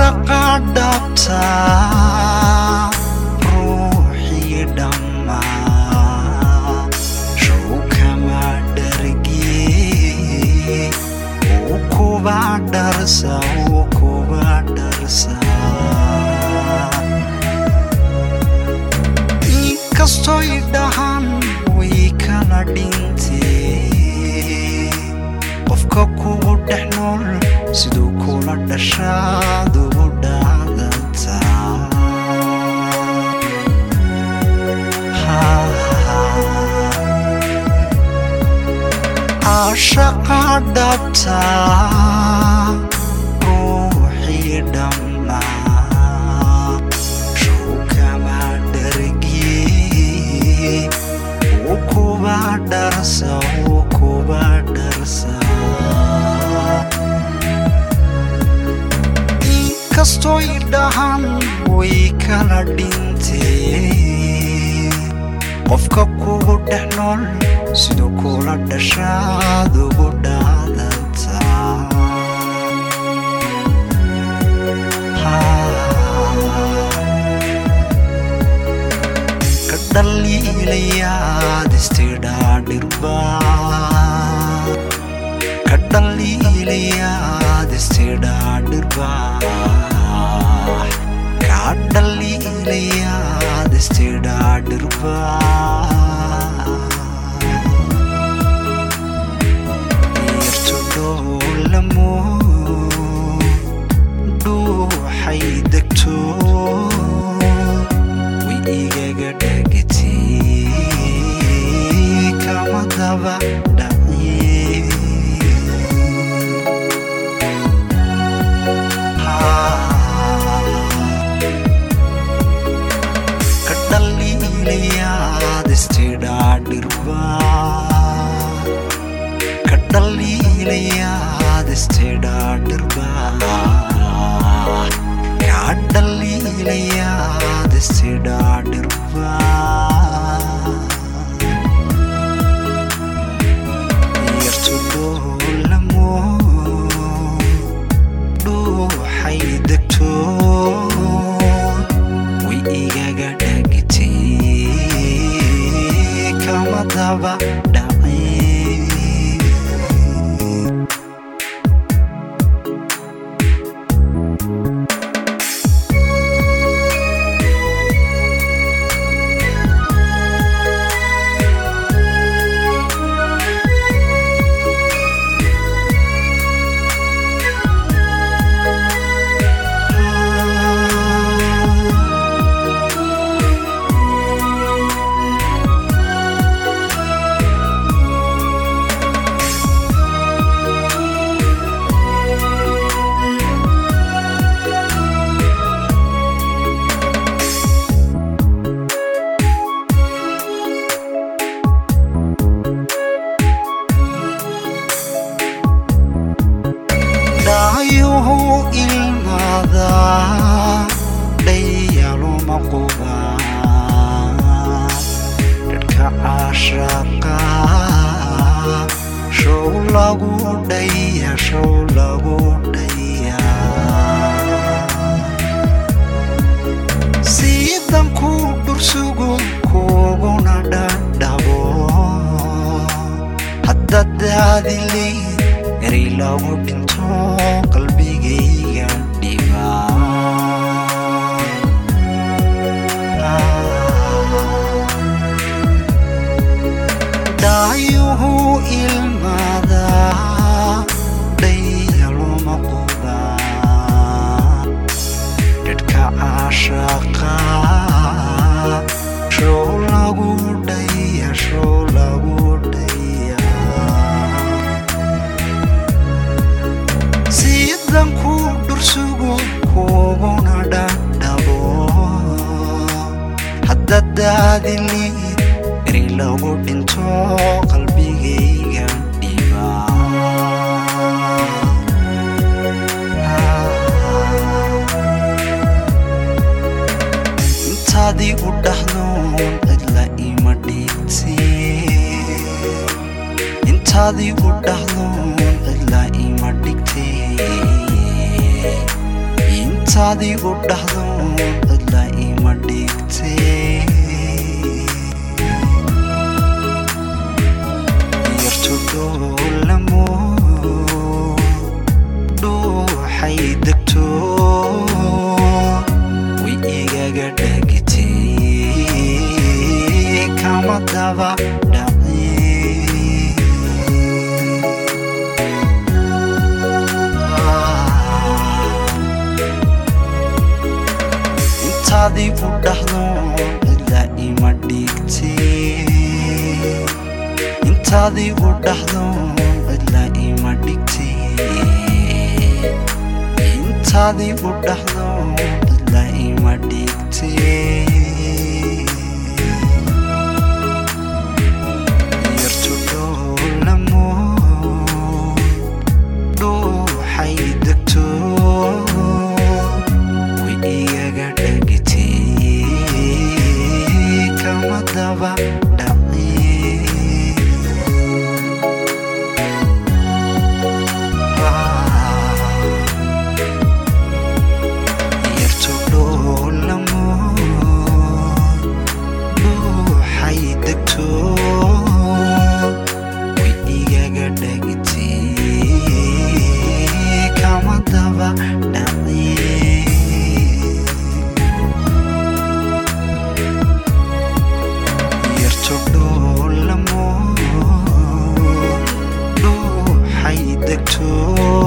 caashaqa dhabta ruuxii dhammaa show kama dhargee uu kuba dharsa uu kuba dharsa inkastoy dhahan way kala dhintee qofka kugu dhex nool siduu kula dhashaad ugu dhacdantaa caashaqa dhabta ruuxii dhammaa show kama dhargee uu kuba dharsa uu kuba dharsa inkastoy dhahan way kala dhintee qofka kugu dhex nool siduu kula dhashaad ugu dhacdantaa ka dhaliilayaad istidhaadhirba ka dhaliilayaad istidhaadhirba ka dhaliilayaad istidhaadhirba yartu dhoolamo dhuuxay degto way igaga dhagatay kama daba dhacye ka dhaliilayaad istidhaadhirba ka dhaliilayaad istidhaadhirba ka dhaliilayaad istidhaadhirba yartu dhoolamo dhuuxay degto way igaga dhagatay kama daba dhacay dhaayuhu ilmaada dhayaluma quba dhadhka caashaqa show lagu dhaya show lagu dhaya siidan ku dhursugo kuguna dhadhabo hadda daadilay eray lagu dhinto qalbigayga dhiba dhaayuhu ilmaada dhayaluma quba dhadhka caashaqa show lagu dhaya show lagu dhaya siidan ku dhursugo kuguna dhadhabo hadda daadilid eri lagu dhinto qalbigayga dhiba intaadii u dhahdoon cidla ima dhigtee intaadii u dhahdoon cidla ima dhigtee intaad igu dhahdo cidla ima dhigtee yartu dhoolamo dhuuxay degto way igaga dhagitee kama daba dhaci intaad igu dhahdo cidla ima dhigtee intaad igu dhahdo cidla ima dhigtee intaad igu dhahdo cidla ima dhigtee yartu dhoolamo dhuuxay degto way igaga dhagitee kama daba dhaci yartu dhoolamo dhuuxay degto way igaga dhagitee kama daba dhaci yartu dhoolamo dhuuxay degto